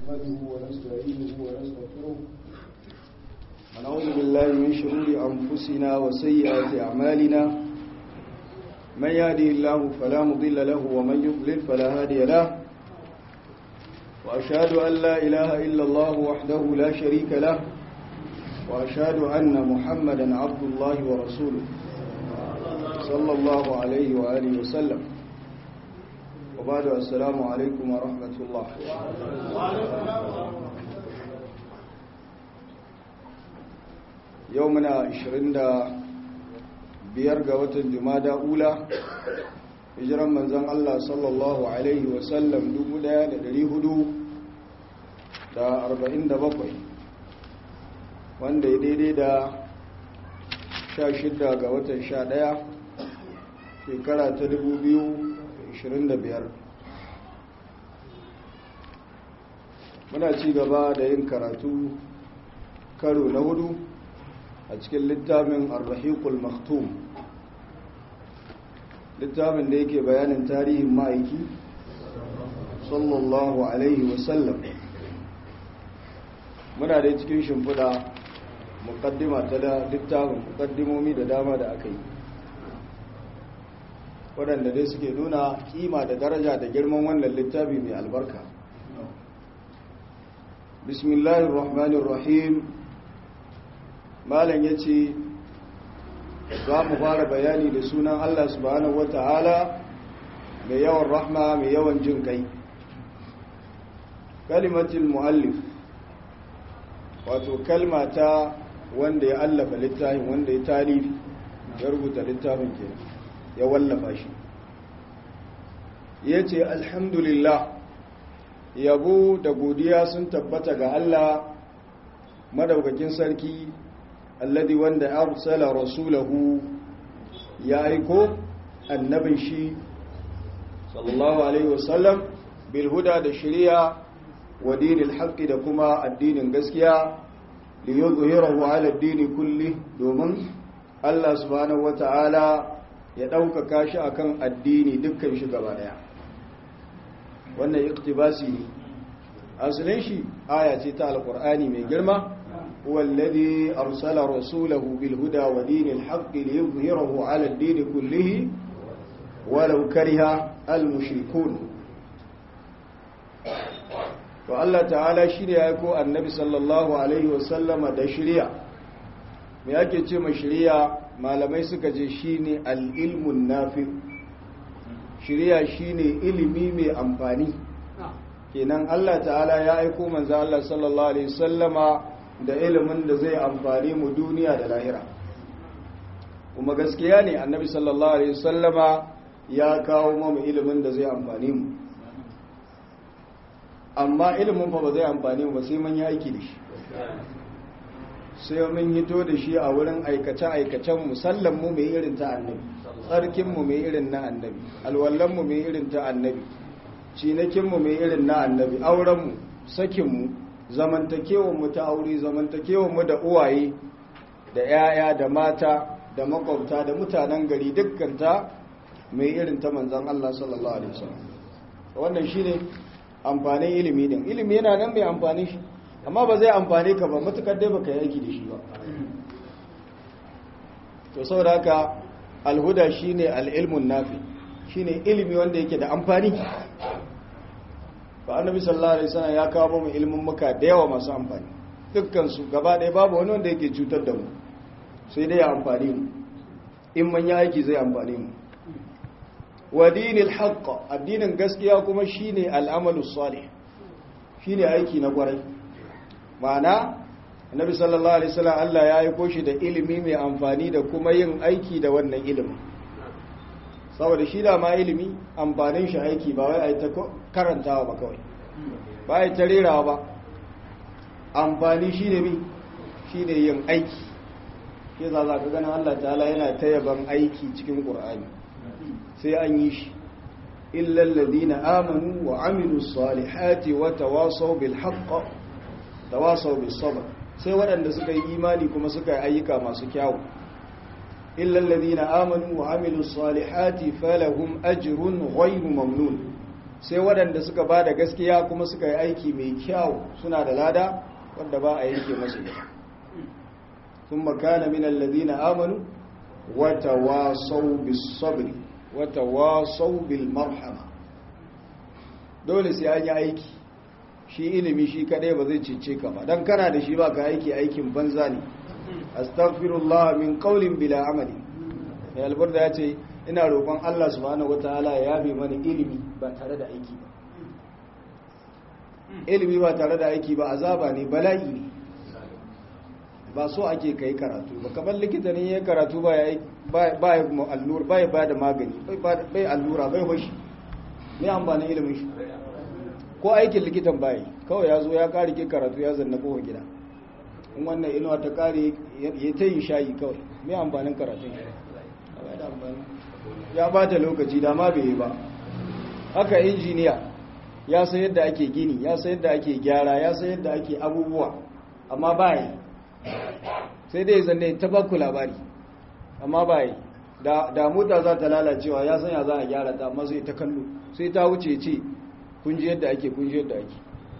نحمده ونستعينه ونستغفره ونعوذ بالله من شرور أنفسنا وسيئات أعمالنا من يهدي الله فلا مضل له ومن يضلل فلا هادي له وأشهد أن لا إله إلا الله وحده لا شريك له وأشهد أن محمدا عبد الله ورسوله صلى الله عليه وآله وسلم وبعد السلام عليكم ورحمة الله يومنا عشرين دا بيرغة وطن جمادة أولى hijiran manzon Allah sallallahu Alaihi wasallam 1447 wanda ya daidai da 16 ga watan 11 shekara ta 2025 muna ci gaba da yin karatu karo na hudu a cikin littafin arrahiqul maktum littafin da yake bayanin tarihin ma'aiki sallallahu alaihi wasallam muna da cikin shimfiɗa mukaddima ta da littafin mukaddimomi da dama da aka yi waɗanda dai suke nuna kima da daraja da girman wannan littafi mai albarka bismillahir rahmanir rahim malam yace za mu fara bayani da sunan Allah subhanahu wata'ala mai yawan rahma mai yawan jin kai kalimatul muallif wato kalma ta wanda ya allafa littafin wanda ya talifi ya rubuta littafin ke ya wallafa shi ya ce alhamdulillah yabo da godiya sun tabbata ga Allah madaukakin sarki alladhi wanda arsala rasulahu ya aiko annabin shi sallallahu alaihi wasallam bil huda da shari'a wa dinil haqqi da kuma addinin gaskiya li yuzhirahu ala ad-din kulli domin Allah subhanahu wata'ala ya ɗaukaka shi akan addini dukkan shi gaba daya wannan iktibasi ne asalin shi aya ce ta alqur'ani mai girma هو الذي أرسل رسوله بالهدى ودين الحق ليظهره على الدين كله ولو كره المشركون والله تعالى شريع يكو النبي صلى الله عليه وسلم دا شريع me ake ce ma shari'a malamai suka ce shine al-ilmun nafi shari'a shine ilimi mai amfani kenan Allah ta'ala ya aiko manzo Allah sallallahu alaihi wasallama da ilimin da zai amfani mu duniya da lahira kuma gaskiya ne annabi sallallahu alaihi wasallama ya kawo mu ilimin da zai amfani mu amma ilimin fa ba zai amfani mu ba sai mun yi aiki da shi sai mun hito da shi a wurin aikace-aikacen musallan mu mai irin ta annabi tsarkin mu mai irin na annabi alwallan mu mai irin ta annabi cinakin mu mai irin na annabi auren mu sakin mu zamantakewanmu ta aure zamantakewanmu da uwaye da 'ya'ya da mata da makwabta da mutanen gari dukkanta mai irin ta manzan Allah sallallahu alaihi wasallam wannan shine amfanin ilimi din ilimi yana nan mai amfani shi amma ba zai amfane ka ba matukar dai baka yi aiki da shi ba to saboda haka alhuda shine al-ilmun nafi shine ilimi wanda yake da amfani ba annabi sallallahu alaihi wasallam ya kawo mu ilimin muka da yawa masu amfani dukkan su gaba ɗaya babu wani wanda yake cutar da mu sai dai ya amfani mu in man ya aiki zai amfani mu wa dinil haqq addinin gaskiya kuma shine al'amalu salih shine aiki na kwarai ma'ana annabi sallallahu alaihi wasallam Allah ya aiko shi da ilimi mai amfani da kuma yin aiki da wannan ilimin saboda shi da ma ilimi amfanin shi aiki ba wai a yi ta karantawa ba kawai ba a yi ta rerawa ba amfani shi ne mi shi ne yin aiki shi za za ka ganin allah ta'ala yana ta yaban aiki cikin ƙur'ani sai an yi shi illallazi na amanu wa aminu salihati wa tawasau bil haqqa tawasau bis sabr sai waɗanda suka yi imani kuma suka yi ayyuka masu kyawu إلا الذين آمنوا وعملوا الصالحات فلهم أجر غير ممنون sai waɗanda suka ba da gaskiya kuma suka yi aiki mai kyau suna da lada wanda ba a yanke masu ita sun makana min alladhina amanu wata wasau bis sabri wata wasau bil marhama dole sai an yi aiki shi ilimi shi kadai ba zai cece ka ba dan kana da shi ba ka aiki aikin banza ne astaghfirullah min qawlin bila amali ya albarda ya ce ina roƙon Allah subhanahu wataala ya yabe mana ilimi ba tare da aiki ba ilimi ba tare da aiki ba azaba ne bala'i ne ba so ake kai karatu ba kamar likita ne ya karatu ba ya ba ya allura ba ya ba da magani bai allura bai hoshi ne amfanin ilimin shi ko aikin likitan bayi kawai ya zo ya kare ke karatu ya zanna kowa gida in wannan inuwa ta kare ya ta yi shayi kawai mai amfanin karatun ya bata lokaci da ma bai yi ba haka injiniya ya san yadda ake gini ya san yadda ake gyara ya san yadda ake abubuwa amma bayi sai dai zanne ta baku labari amma bayi da mota za ta lalacewa ya san ya za a gyara ta amma sai ta kallo sai ta wuce ce kun ji yadda ake kun ji yadda ake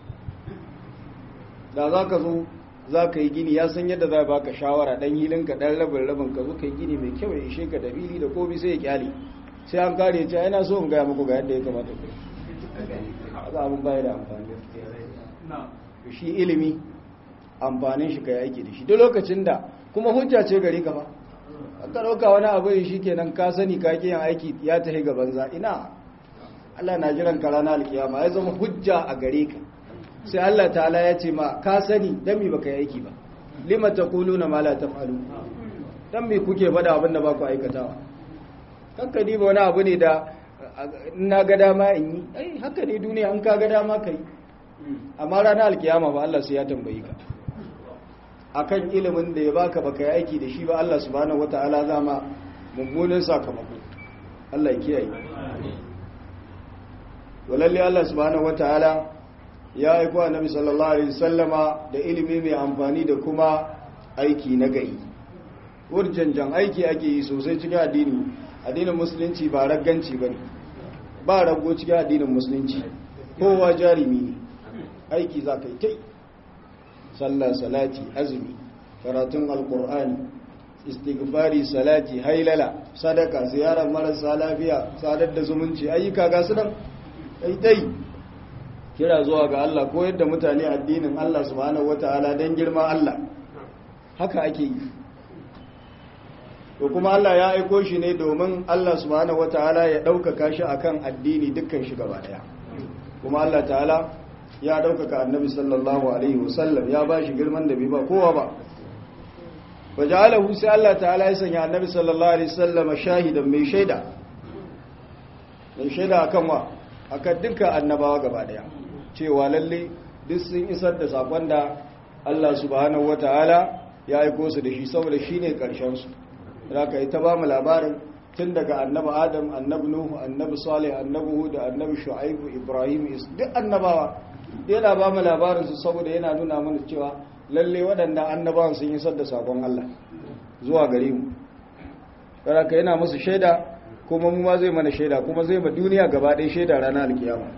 da za ka zo za ka yi gini ya san yadda za ba ka shawara dan hilinka dan rabin rabin ka zo ka yi gini mai kyau ya ishe ka da fili da komi sai ya kyale sai an kare ce yana so in gaya muku ga yadda ya kamata ku haka abin baya da amfani shi ilimi amfanin shi ka yi aiki da shi duk lokacin da kuma hujja ce gari ka fa ka ɗauka wani abu shi kenan ka sani ka yin aiki ya tafi ga banza ina Allah na jiran ka ranar alkiyama ya zama hujja a gare ka sai Allah ta'ala ya ce ma ka sani dan me baka yi aiki ba lima taquluna ma la taf'alu dan me kuke faɗa abin da ba ku aikatawa kanka ni ba wani abu ne da na ga dama in yi ai haka ne duniya an ka ga dama kai amma ranar alkiyama ba Allah sai ya tambayi ka akan ilimin da ya baka baka yi aiki da shi ba Allah subhanahu wataala zama mummunan sakamako Allah ya kiyaye walalle Allah subhanahu wataala ya aiko annabi sallallahu alaihi wasallama da ilimi mai amfani da kuma aiki na gari wurjanjan aiki ake yi sosai cikin addini addinin musulunci ba ragganci bane ba rago cikin addinin musulunci kowa jarimi ne aiki za ka yi tai sallah salati azumi karatun alkur'ani istighfari salati hailala sadaka ziyarar marasa lafiya sadar da zumunci ayyuka ga su nan dai kira zuwa ga Allah ko yadda mutane addinin Allah subhanahu wataala dan girma Allah haka ake yi to kuma Allah ya aiko shi ne domin Allah subhanahu wataala ya ɗaukaka shi akan addini dukkan shi gaba daya kuma Allah ta'ala ya ɗaukaka annabi sallallahu alaihi wasallam ya ba shi girman da bai ba kowa ba waja'alahu sai Allah ta'ala ya sanya annabi sallallahu alaihi wasallam shahidan mai shaida mai shaida akan wa akan dukkan annabawa gaba daya cewa lalle duk sun isar da sakon da Allah subhanahu wataala ya aiko su da shi saboda shine karshen su zaka yi ta ba mu labarin tun daga annabi Adam annabi Nuhu annabi Salih annabi Hud annabi Shu'aib Ibrahim duk annabawa yana ba mu labarin su saboda yana nuna mana cewa lalle waɗannan annabawan sun isar da sakon Allah zuwa gare mu saboda yana musu shaida kuma mu ma zai mana shaida kuma zai ma duniya gaba ɗaya shaida ranar alkiyama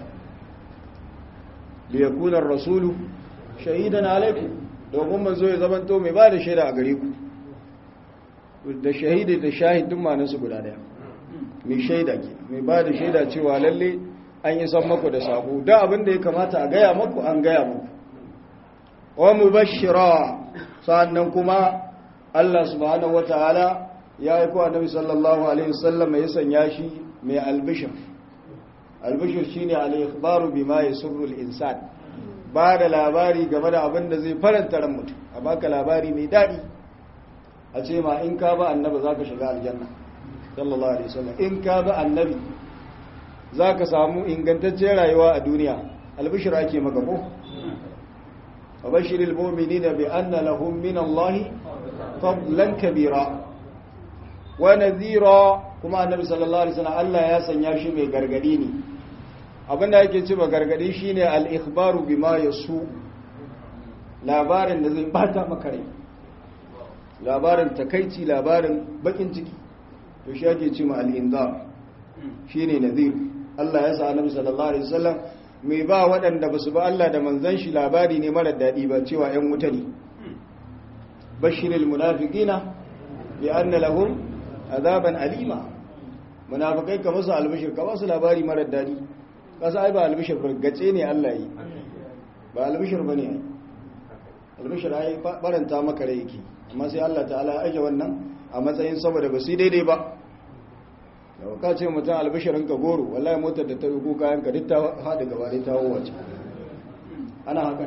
li yakuna ar-rasulu shahidan alaikum domin manzo ya zama to mai ba da shaida a gare ku da shahidi da shahidin ma su guda daya mai shaida ke mai ba da shaida cewa lalle an yi san maku da sako da abin da ya kamata a gaya maku an gaya maku wa mubashshira sannan kuma Allah subhanahu wataala ya yi kowa nabi sallallahu alaihi wasallam ya sanya shi mai albishir albishir shine al-ikhbaru bima yasurru al-insan ba da labari game da abin da zai faranta ran mutum a baka labari mai daɗi a ce ma in ka ba annabi zaka shiga aljanna sallallahu alaihi wasallam in ka ba annabi zaka samu ingantaccen rayuwa a duniya albishir ake maka ko abashiril mu'minina bi anna lahum min Allah fadlan kabira wa nadhira kuma annabi sallallahu alaihi wasallam Allah ya sanya shi mai gargadi ne abinda yake ce ba gargadi shine al-ikhbaru bima yasu labarin da zai bata maka rai labarin takaici labarin bakin ciki to shi yake ce ma al-inzar shine nadhir Allah ya sa annabi sallallahu alaihi wasallam mai ba waɗanda ba su ba Allah da manzon shi labari ne mara daɗi ba cewa ‘yan wuta ne bashiril munafiqina bi anna lahum azaban alima munafikai ka musu albishir ka basu labari mara daɗi kasa ai ba albishir gace ne Allah yi ba albishir bane ai albishir ai baranta maka rai yake amma sai Allah ta'ala ya aje wannan a matsayin saboda ba su daidai ba da ka ce mutum albishirin ka goro wallahi motar da ta rugu kayan ka duk ta haɗu gaba da ta wace ana haka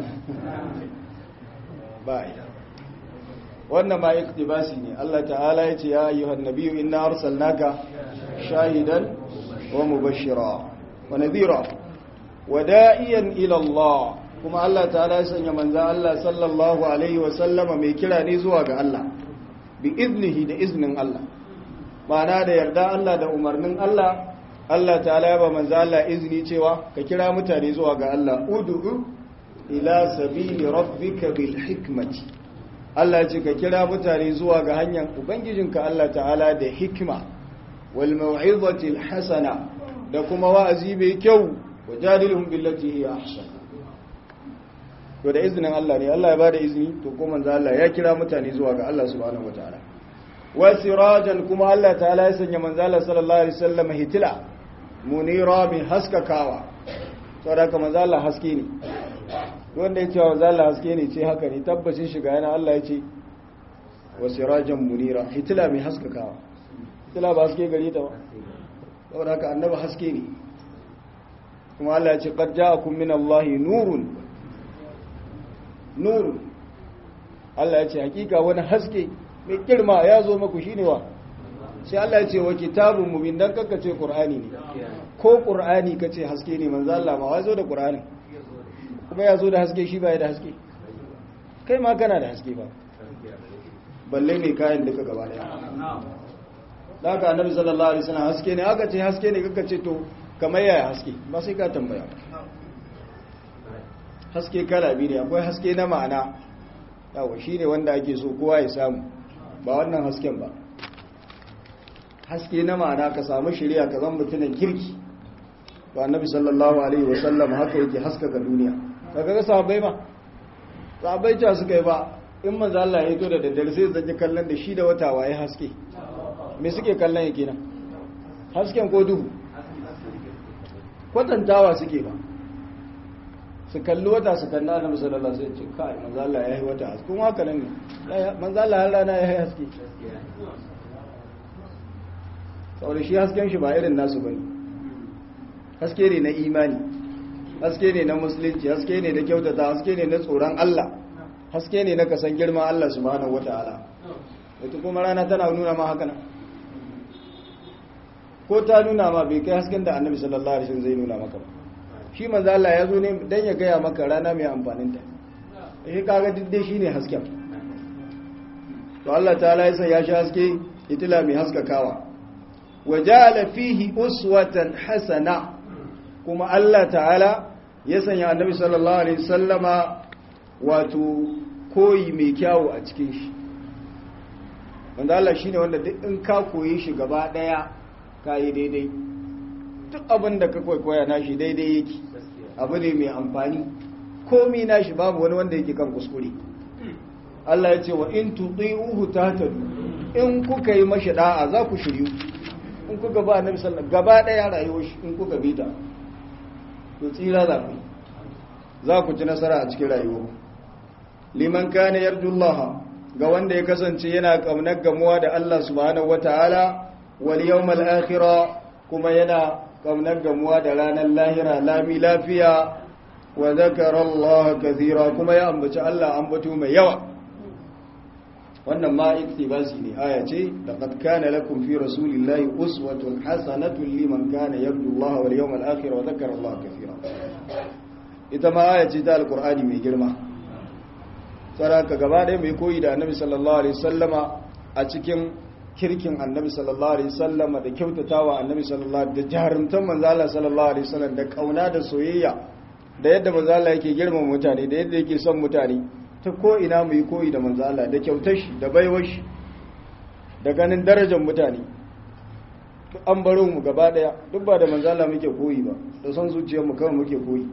ba ya wannan ma iktibasi ne Allah ta'ala ya ce ya ayyuhan nabiyyu inna arsalnaka shahidan wa mubashshira wa nadhira wa da'iyan ila Allah kuma Allah ta'ala ya sanya manzo Allah sallallahu alaihi wa sallama mai kira ne zuwa ga Allah bi iznihi da iznin Allah ma'ana da yarda Allah da umarnin Allah Allah ta'ala ya ba manzo Allah izini cewa ka kira mutane zuwa ga Allah ud'u ila sabili rabbika bil hikmati Allah ce ka kira mutane zuwa ga hanyar ubangijinka Allah ta'ala da hikima wal mau'izati al hasana da kuma wa'azi mai kyau wajadilhum billati hiya ahsan to da izinin Allah ne Allah ya bada izini to ko manzo Allah ya kira mutane zuwa ga Allah subhanahu wataala wa sirajan kuma Allah ta'ala ya sanya manzo Allah sallallahu alaihi wasallam hitila munira min haskakawa saboda haka manzo Allah haske ne wanda ya ce wa manzo Allah haske ne ce haka ne tabbacin shiga yana Allah ya ce wa sirajan munira hitila mai haskakawa hitila ba haske gari ta ba saboda haka annabi haske ne kuma Allah ya ce qad ja'akum min Allahi nurun nurun Allah ya ce hakika wani haske mai girma ya zo maku shine wa sai Allah ya ce wa kitabun mubin dan kanka ce qur'ani ne ko qur'ani kace haske ne manzo Allah ma wai zo da qur'ani kuma ya zo da haske shi ba ya da haske kai ma kana da haske ba balle ne kayan duka gaba daya da haka annabi sallallahu alaihi wasallam haske ne aka ce haske ne kaka ce to kamar yaya haske ba sai ka tambaya haske kala biyu ne akwai haske na ma'ana yawa shi ne wanda ake so kowa ya samu ba wannan hasken ba haske na ma'ana ka samu shirya ka zan mutumin kirki ba annabi sallallahu alaihi wasallam haka yake haska ga duniya kaga ga sahabbai ba sahabbai ta suka yi ba in manzo Allah ya to da daddare sai zanje kallon da shi da wata waye haske me suke kallon yake nan hasken ko duhu kwatantawa suke ba su kalli wata su kalli annabi sallallahu alaihi wasallam kai manzo Allah yayi wata haske kuma haka nan ne manzo Allah har rana yayi haske saboda shi hasken shi ba irin nasu bane haske ne na imani haske ne na musulunci haske ne na kyautata haske ne na tsoron Allah haske ne na kasan girman Allah subhanahu wataala ita kuma rana tana nuna ma haka nan ko ta nuna ma bai kai hasken da annabi sallallahu alaihi wasallam zai nuna maka ba shi manzo Allah ya zo ne dan ya gaya maka rana mai amfanin ta eh kaga diddai shine hasken to Allah ta'ala ya san ya shi haske itila mai haskakawa wajala fihi uswatan hasana kuma Allah ta'ala ya sanya annabi sallallahu alaihi wasallama wato koyi mai kyawu a cikin shi wanda Allah shine wanda duk in ka koyi shi gaba daya kai daidai duk abin da ka kwaikwaya nashi daidai yake abu ne mai amfani komi nashi babu wani wanda yake kan kuskure Allah ya ce wa in tuti'uhu tahtadu in kuka yi mashi da'a za ku shiryu in kuka ba annabi sallallahu gaba daya rayuwar shi in kuka bi ta to tsira za ku za ku ci nasara a cikin rayuwar liman kana yarjullaha ga wanda ya kasance yana kaunar gamuwa da Allah subhanahu wataala wal yawmal akhirah kuma yana kaunar gamuwa da ranar lahira lami lafiya wa zakara Allah kathira kuma ya ambaci Allah ambato mai yawa wannan ma iktibasi ne aya ce laqad kana lakum fi rasulillahi uswatun hasanatun liman kana yarju Allah wal yawmal akhir wa zakara Allah kathira ita ma aya ce ta alqur'ani mai girma saraka gaba ɗaya mai koyi da annabi sallallahu alaihi wasallama a cikin kirkin annabi sallallahu alaihi wasallam da kyautatawa annabi sallallahu da jarumtan manzo Allah sallallahu alaihi wasallam da kauna da soyayya da yadda manzo Allah yake girmama mutane da yadda yake son mutane ta ko ina mu yi koyi da manzo Allah da kyautar shi da baiwar shi da ganin darajar mutane an baro mu gaba daya duk ba da manzala muke koyi ba da son zuciyar mu kawai muke koyi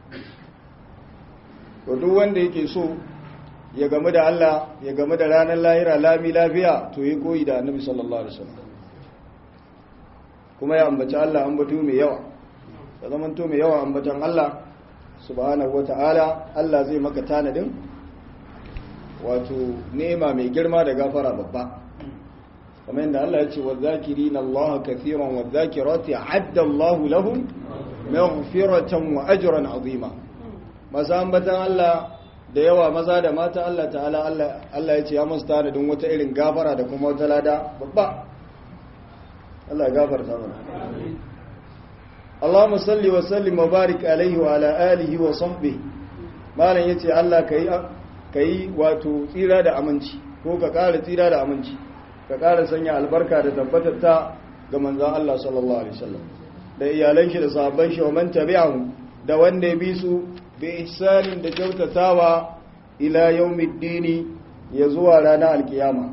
to duk wanda yake so ya gamu da Allah ya gamu da ranar lahira lami lafiya to yi koyi da annabi sallallahu alaihi wasallam kuma ya ambaci Allah ambato mai yawa da zaman to mai yawa ambatan Allah subhanahu wataala Allah zai maka tanadin wato nema mai girma da gafara babba kamar yadda Allah ya ce wa zakirina Allah kathiran wa zakirati adda Allah lahum maghfiratan wa ajran azima masu ambatan Allah da yawa maza da mata Allah ta'ala Allah ya ce ya musu tanadin wata irin gafara da kuma wata lada babba Allah ya gafarta mana Allahumma salli wa sallim wa barik alaihi wa ala alihi wa sahbihi malam yace Allah kai kai wato tsira da aminci ko ka ƙara tsira da aminci ka ƙara sanya albarka da tabbatar ta ga manzon Allah sallallahu alaihi wasallam da iyalan shi da sahabban shi wa man tabi'ahu da wanda ya bi su bi ihsanin da kyautatawa ila yawmiddini ya zuwa ranar alkiyama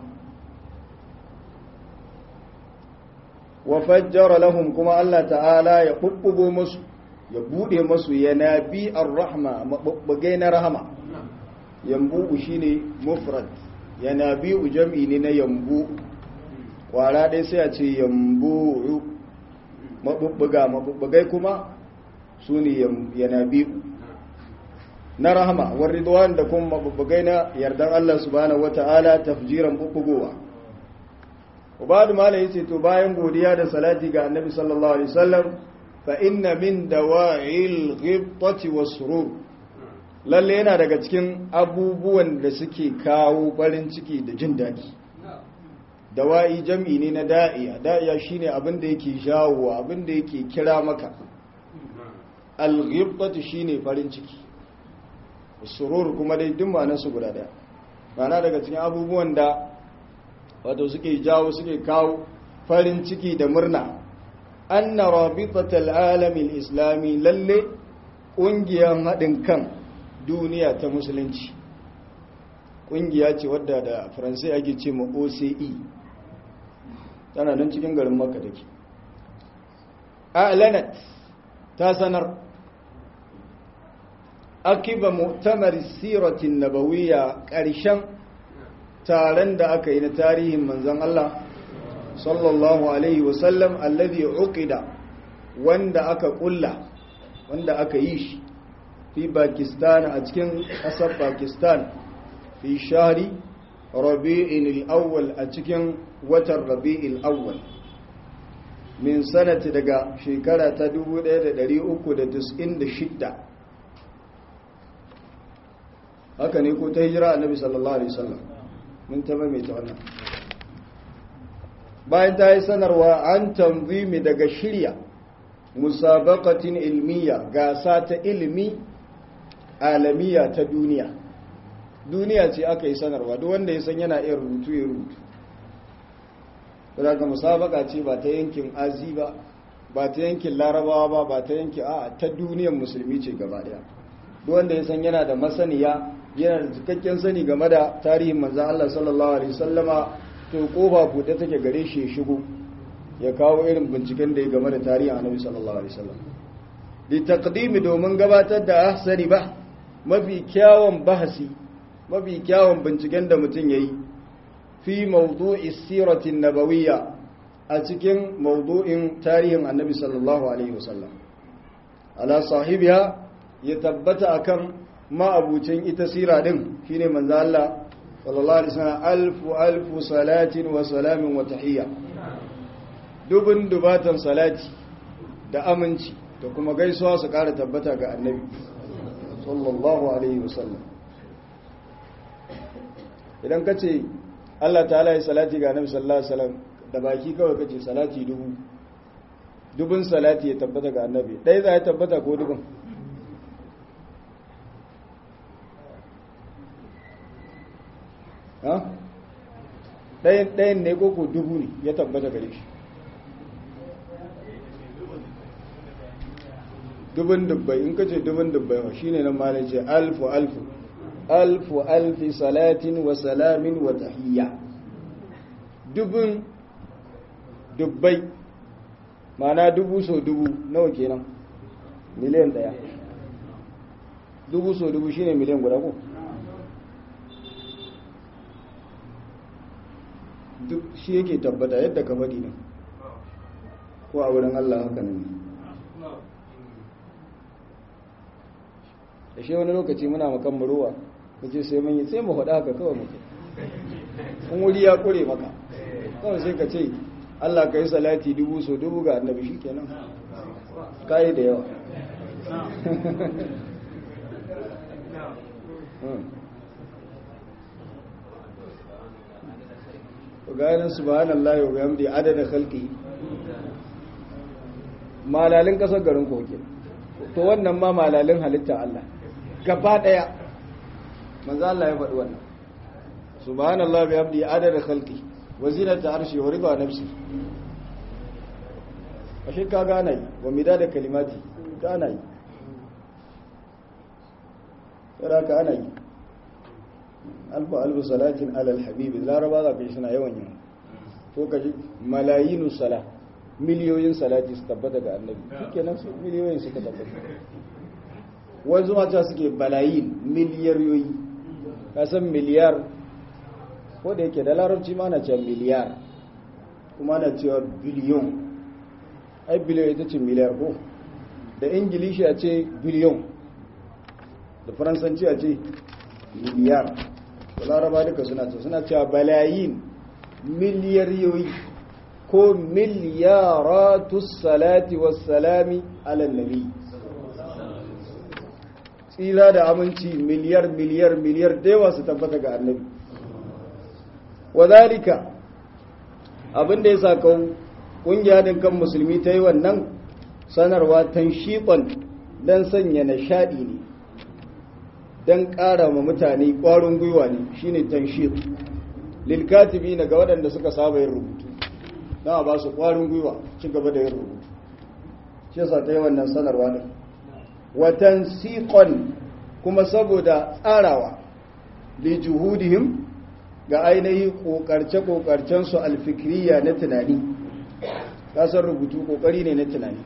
wa fajjara lahum kuma Allah ta'ala ya bubbugo musu ya bude musu yanabi ar-rahma mabubbuge na rahama yambu shine mufrad yanabi jam'i ne na yambu kwara dai sai a ce yambu mabubbuga mabubbugai kuma sune yanabi na rahama war ridwan da kuma mabubbugai na yardan Allah subhanahu wata'ala tafjiran bubbugowa ubadu mala yace to bayan godiya da salati ga annabi sallallahu alaihi wasallam fa inna min dawa'il ghibtati wasrur lalle yana daga cikin abubuwan da suke kawo farin ciki da jin dadi dawa'i jam'i ne na da'iya da'iya shine abin da yake jawo abin da yake kira maka al-ghibtatu shine farin ciki surur kuma dai duk ma'anar su guda daya ma'ana daga cikin abubuwan da wato suke jawo suke kawo farin ciki da murna anna rabitatal alamin islami lalle ƙungiyar haɗin kan duniya ta musulunci ƙungiya ce wadda da faransai ake ce ma oce tana nan cikin garin maka da ke a'lanat ta sanar akiba mu'tamar siratin nabawiyya ƙarshen taron da aka yi na tarihin manzon Allah sallallahu alaihi wasallam alladhi uqida wanda aka kulla wanda aka yi shi fi Pakistan a cikin ƙasar Pakistan fi shahri Rabi'in al-awwal a cikin watan Rabi'il awwal min sanati daga shekara ta 1396 haka ne ko ta hijira annabi sallallahu alaihi wasallam mun taba mai ta wannan bayan ta yi sanarwa an tanzimi daga shirya musabaqatin ilmiya gasa ta ilimi alamiya ta duniya duniya ce aka yi sanarwa duk wanda ya san yana iya rubutu ya rubutu daga musabaka ce ba ta yankin azi ba ba ta yankin larabawa ba ba ta yankin a ta duniyar musulmi ce gaba daya duk wanda ya san yana da masaniya yana da cikakken sani game da tarihin manzan Allah sallallahu alaihi sallama to kofa buɗe take gare shi ya shigo ya kawo irin binciken da ya game da tarihin annabi sallallahu alaihi sallam li taqdimi domin gabatar da ahsani ba mafi kyawun bahasi mafi kyawun binciken da mutum yayi fi mawdu'i siratin nabawiyya a cikin mawdu'in tarihin annabi sallallahu alaihi wasallam ala sahibiya ya tabbata akan ma'abucin ita sira din shine manzo Allah sallallahu alaihi wasallam alfu alfu salatin wa salamin wa tahiyya dubun dubatan salati da aminci da kuma gaisuwa su kara tabbata ga annabi sallallahu alaihi wasallam idan kace Allah ta'ala ya salati ga annabi sallallahu alaihi wasallam da baki kawai kace salati dubu dubun salati ya tabbata ga annabi dai za ya tabbata ko dubun ɗayan ne koko dubu ne ya tabbata gare shi dubun dubbai in ka ce dubun dubbai wa shi ne nan ma ce alfu alfu alfu alfi salatin wa salamin wa tahiyya dubun dubbai mana dubu so dubu nawa kenan miliyan daya dubu so dubu shine miliyan guda ko duk shi yake tabbata yadda ka faɗi nan ko a wurin Allah haka nan da shi wani lokaci muna makan muruwa kace sai mun yi sai mu faɗa haka kawai muke in wuri ya kure maka kawai sai ka ce Allah ka yi salati dubu so dubu ga annabi shi kenan kayi da yawa ganin subhanallah wa bihamdi adada khalqi malalin kasar garin koke to wannan ma malalin halitta Allah gaba daya manzo Allah ya faɗi wannan subhanallah bihamdi adada khalqi wa zinata arshi wa rida nafsi ashe ka gana yi wa midada kalimati gana yi tsara ka ana yi alfa alfu salatin alal habibi laraba za ka yi suna yawan yin ko ka ji malayinu sala miliyoyin salati su tabbata ga annabi suke nan su miliyoyin suka tabbata wanzu mata suke balayin miliyariyoyi ka san miliyar ko da yake da larabci ma na cewa miliyar kuma na cewa biliyon ai biliyon ita ce miliyar ko da ingilishi a ce biliyon da faransanci a ce miliyar da laraba duka suna ce suna cewa balayin miliyariyoyi ko miliyaratus salati wassalami alannabi tsira da aminci miliyar miliyar miliyar dewa su tabbata ga annabi wadalika abinda ya sa kawo ƙungiya din kan musulmi ta yi wannan sanarwa tanshiƙon don sanya nishaɗi ne don ƙara ma mutane ƙwarin gwiwa ne shine tanshiq lilkatibi na ga waɗanda suka saba yin rubutu don a ba su ƙwarin gwiwa ci gaba da yin rubutu shi yasa ta yi wannan sanarwa ne watan siƙon kuma saboda tsarawa li juhudihim ga ainihin ƙoƙarce-ƙoƙarcensu alfikiriya na tunani kasar rubutu ƙoƙari ne na tunani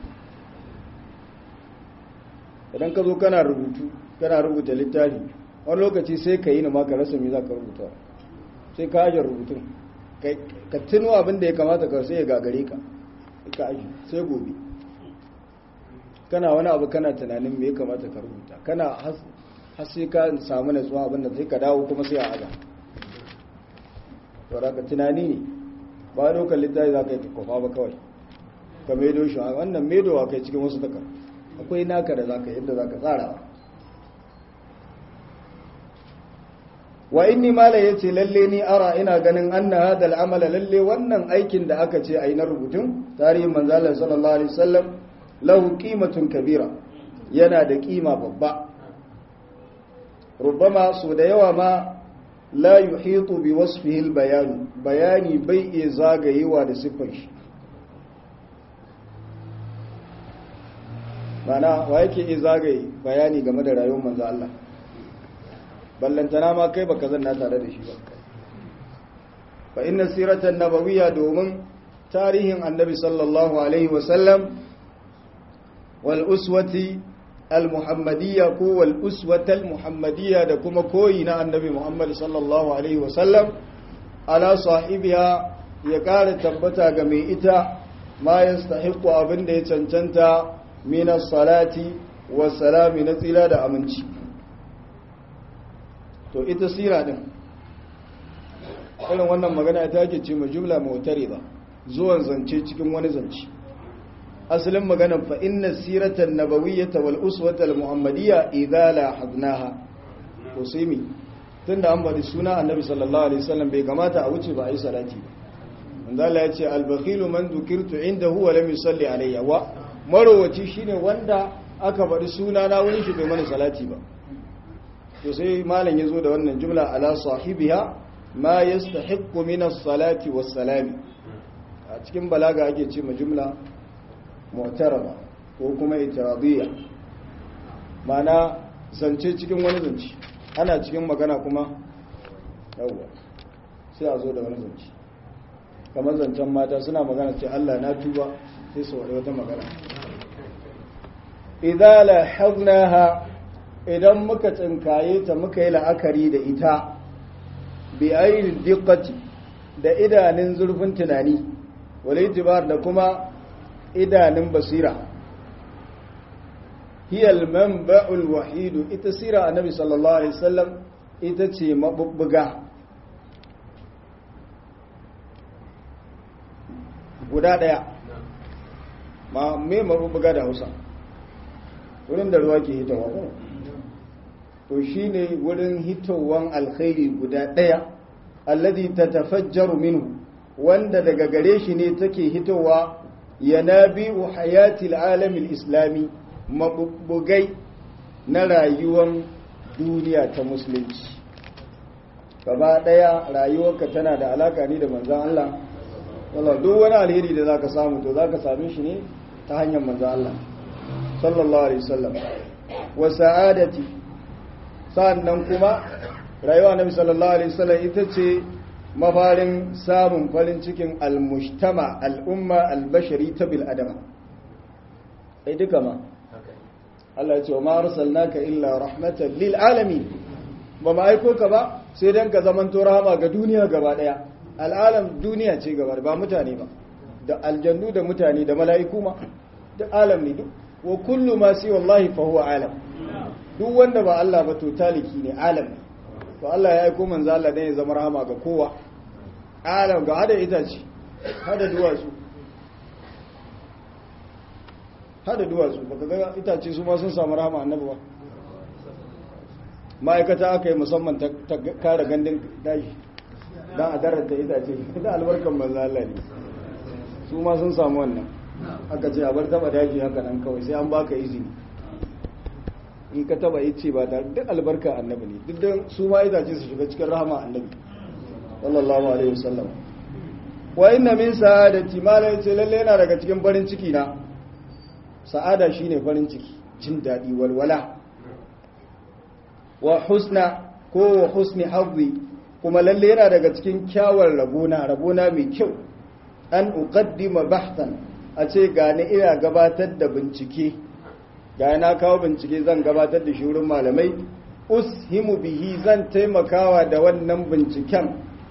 idan ka zo kana rubutu kana rubuta littafi wani lokaci sai ka yi na maka rasa me za ka rubuta sai ka ajiyar rubutun ka tuno abin da ya kamata ka sai ya gagare ka ka aji sai gobe kana wani abu kana tunanin me ya kamata ka rubuta kana har sai ka samu natsuwa abin da sai ka dawo kuma sai a aza saboda ka tunani ne ba dokar littafi za ka yi kofa ba kawai ka maido shi wannan maidowa kai cikin wasu takar akwai naka da za ka yadda za ka tsara wa inni mala ya ce lalle ni ara ina ganin an na hadal amala lalle wannan aikin da aka ce a yi na rubutun tarihin manzalar sallallahu alaihi wasallam lahu qimatun kabira yana da kima babba rubama so da yawa ma la yuhitu bi wasfihi al-bayan bayani bai iya zagayewa da siffar shi mana wa yake iya zagaye bayani game da rayuwar manzo Allah ballantana ma kai baka zanna tare da shi ba fa inna siratan nabawiyya domin tarihin annabi sallallahu alaihi wa sallam wal uswati al-muhammadiyya ko wal uswatal muhammadiyya da kuma koyi na annabi muhammad sallallahu alaihi wasallam ala sahibiha ya kara tabbata ga mai ita ma yastahiqu abin da ya cancanta min salati wa salami na tsira da aminci to ita sira din irin wannan magana ta ke ce ma jumla mutarida zuwan zance cikin wani zance asalin maganan fa inna siratan nabawiyyata wal uswata muhammadiyya idza la hadnaha to sai mi tunda an bari suna annabi sallallahu alaihi wasallam bai kamata a wuce ba a yi salati ba manzo Allah ya ce al bakhilu man dhukirtu indahu wa lam yusalli alayya wa marowaci shine wanda aka bari suna na wurin shi bai mana salati ba to sai malam yazo da wannan jumla ala sahibiha ma yastahiqqu min as-salati was-salami a cikin balaga ake ce ma jumla mu'taraba ko kuma itiradiyya mana zance cikin wani zance ana cikin magana kuma yawwa sai a zo da wani zance kamar zancen mata suna magana ce Allah na tuba sai su wani wata magana idan lahaznaha idan muka tsinkaye ta muka yi la'akari da ita bi ainihin dikkati da idanun zurfin tunani wale itibar da kuma idanun basira hiyal manba'ul wahidu ita sira annabi sallallahu alaihi wasallam ita ce mabubbuga guda daya ma me mabubbuga da Hausa wurin da ruwa ke hitowa ko to shine wurin hitowan alkhairi guda daya alladhi tatafajjaru minhu wanda daga gare shi ne take hitowa yanabi'u hayatil alamil islami mabubbugai na rayuwar duniya ta musulunci gaba daya rayuwarka tana da alaka ne da manzan Allah wallah duk wani alheri da zaka samu to zaka same shi ne ta hanyar manzan Allah sallallahu alaihi wasallam wa sa'adati sannan kuma rayuwa nabi sallallahu alaihi wasallam ita ce mafarin samun farin cikin almujtama al'umma albashari ta bil adama ai duka ma Allah ya ce wa ma arsalnaka illa rahmatan lil alamin ba ma aiko ka ba sai dan ka zaman to rahama ga duniya gaba daya al'alam duniya ce gaba ba mutane ba da aljannu da mutane da mala'iku ma da alam ne duk wa kullu ma si wallahi fa huwa alam duk wanda ba Allah ba to taliki ne alam ne to Allah ya aiko manzo Allah dan ya zama rahama ga kowa alam ga hada itace hada duwatsu hada duwatsu baka ga itace su ma sun samu rahama annabi ba ma'aikata aka yi musamman ta kare gandun daji don a darata itace da albarkan manzo Allah ne su ma sun samu wannan aka ce a bar taba daji haka nan kawai sai an baka izini in ka taba ice ba da duk albarka annabi ne duk don su ma itace su shiga cikin rahama annabi sallallahu alaihi wasallam wa inna min sa'adati ma la yace lalle yana daga cikin farin ciki na sa'ada shine farin ciki jin dadi walwala wa husna ko wa husni hazzi kuma lalle yana daga cikin kyawar rabona rabona mai kyau an uqaddima bahtan a ce gani ina gabatar da bincike ga na kawo bincike zan gabatar da shi wurin malamai ushimu bihi zan taimakawa da wannan binciken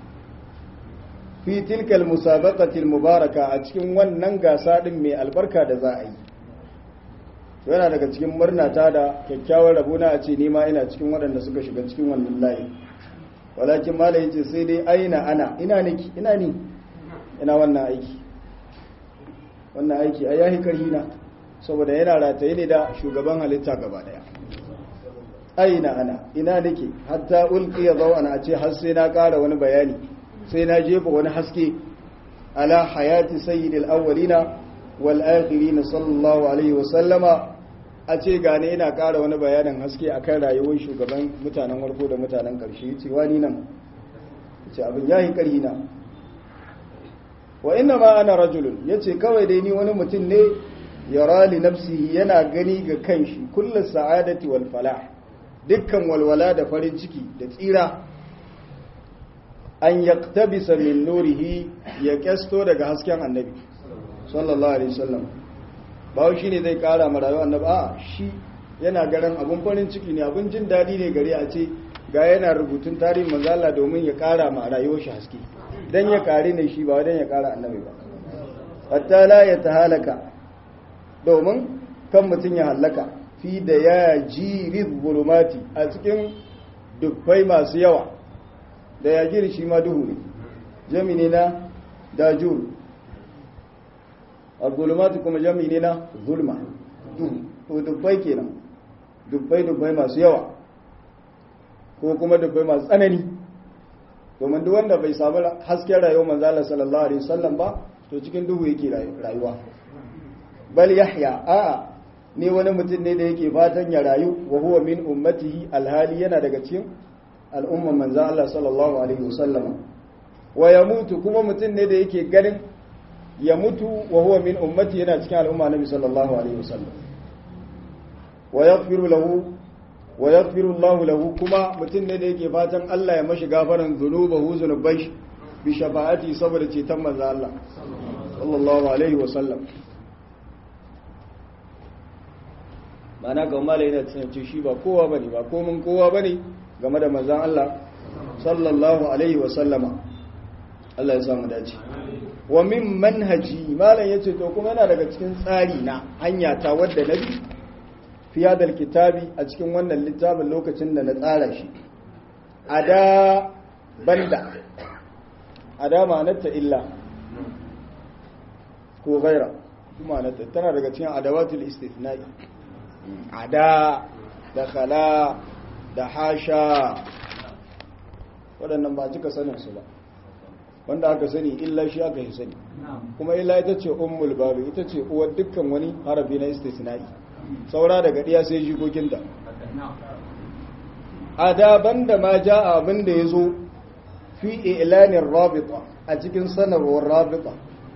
fi tilkal musabaqatil mubaraka a cikin wannan gasa din mai albarka da za a yi yana daga cikin murnata da kyakkyawar rabona a ce ni ma ina cikin waɗanda suka shiga cikin wannan layi walakin mala yace sai dai aina ana ina niki ina ni ina wannan aiki wannan aiki ai yahi karhina saboda yana rataye ne da shugaban halitta gaba daya aina ana ina nake hatta ulqiya zawana a ce har sai na ƙara wani bayani sai na jefa wani haske ala hayati sayyidil awwalina wal akhirin sallallahu alaihi wa sallama a ce gane ina ƙara wani bayanin haske akan rayuwar shugaban mutanen warko da mutanen ƙarshe ce wani nan ce abin yayi karhina wa inna ma ana rajulun yace kawai dai ni wani mutum ne yara li nafsihi yana gani ga kanshi kullu sa'adati wal falah dukkan walwala da farin ciki da tsira an yaktabisa min nurihi ya kesto daga hasken annabi sallallahu alaihi wasallam ba shi ne zai kara ma rayuwar annabi a shi yana garin abun farin ciki ne abun jin dadi ne gare a ce ga yana rubutun tarihin manzala domin ya kara ma rayuwar shi haske dan ya kare ne shi ba dan ya kara annabi ba hatta la ya tahalaka domin kan mutum ya hallaka fi da ya jiri zulumati a cikin dubbai masu yawa da ya jiri shi ma duhu ne jami na dajur a zulumati kuma jami ne na zulma duhu dubbai kenan dubbai dubbai masu yawa ko kuma dubbai masu tsanani domin duk wanda bai samu hasken rayuwar manzala sallallahu alaihi wasallam ba to cikin duhu yake rayuwa bal yahya a'a ne wani mutum ne da yake fatan ya rayu wa huwa min ummatihi alhali yana daga cikin al'umman manzo Allah sallallahu alaihi wasallam wa yamutu kuma mutum ne da yake ganin ya mutu wa huwa min ummati yana cikin al'umma nabi sallallahu alaihi wasallam wa yaghfiru lahu wa yaghfiru Allah lahu kuma mutum ne da yake fatan Allah ya mashi gafaran zunubahu zunubai bi shafa'ati saboda ceton manzo Allah sallallahu alaihi wasallam ma'ana ga malai yana tsanci shi ba kowa bane ba komin kowa bane game da manzon Allah sallallahu alaihi wa sallama Allah ya samu dace wa min manhaji malam yace to kuma yana daga cikin tsari na hanya ta wadda nabi fi hadal kitabi a cikin wannan littafin lokacin da na tsara shi ada banda ada ma'anarta illa ko gaira ma'anarta tana daga cikin adawatul istithna'i ada da khala da hasha waɗannan ba cika sanin su ba wanda aka sani illa shi aka yi sani kuma illa ita ce ummul babu ita ce uwar dukkan wani harafi na istithna'i saura daga ɗiya sai jikokinta adaban da ma ja abin da ya zo fi ilanin rabita a cikin sanarwar rabita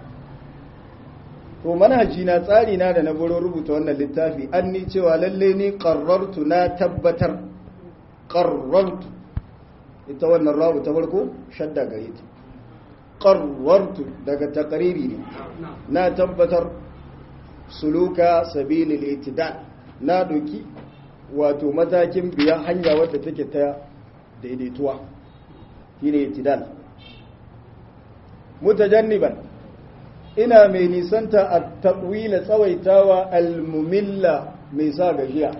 to manhaji na tsari na da na buro rubuta wannan littafi an ni cewa lalle ni qarrartu na tabbatar qarrartu ita wannan rabu ta farko shadda gare ta qarrartu daga taqriri ne na tabbatar suluka sabilil itidal na doki wato matakin biya hanya wadda take ta daidaituwa shine itidal mutajanniban ina mai nisanta a taɓwila tsawaitawa almumilla mai sa gajiya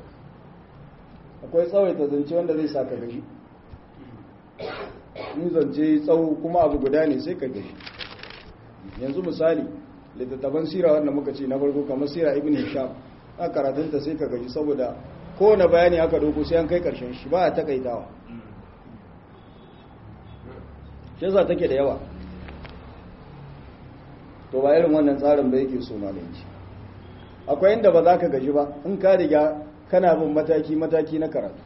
akwai tsawaita zance wanda zai sa ka gaji in zance tsawo kuma abu guda ne sai ka gaji yanzu misali littattafan sira wanda muka ce na farko kamar sira ibn hisham a karatunta sai ka gaji saboda kowane bayani aka doko sai an kai karshen shi ba a takaitawa shi yasa take da yawa to ba irin wannan tsarin ba yake so malanci akwai inda ba za ka gaji ba in ka riga kana bin mataki-mataki na karatu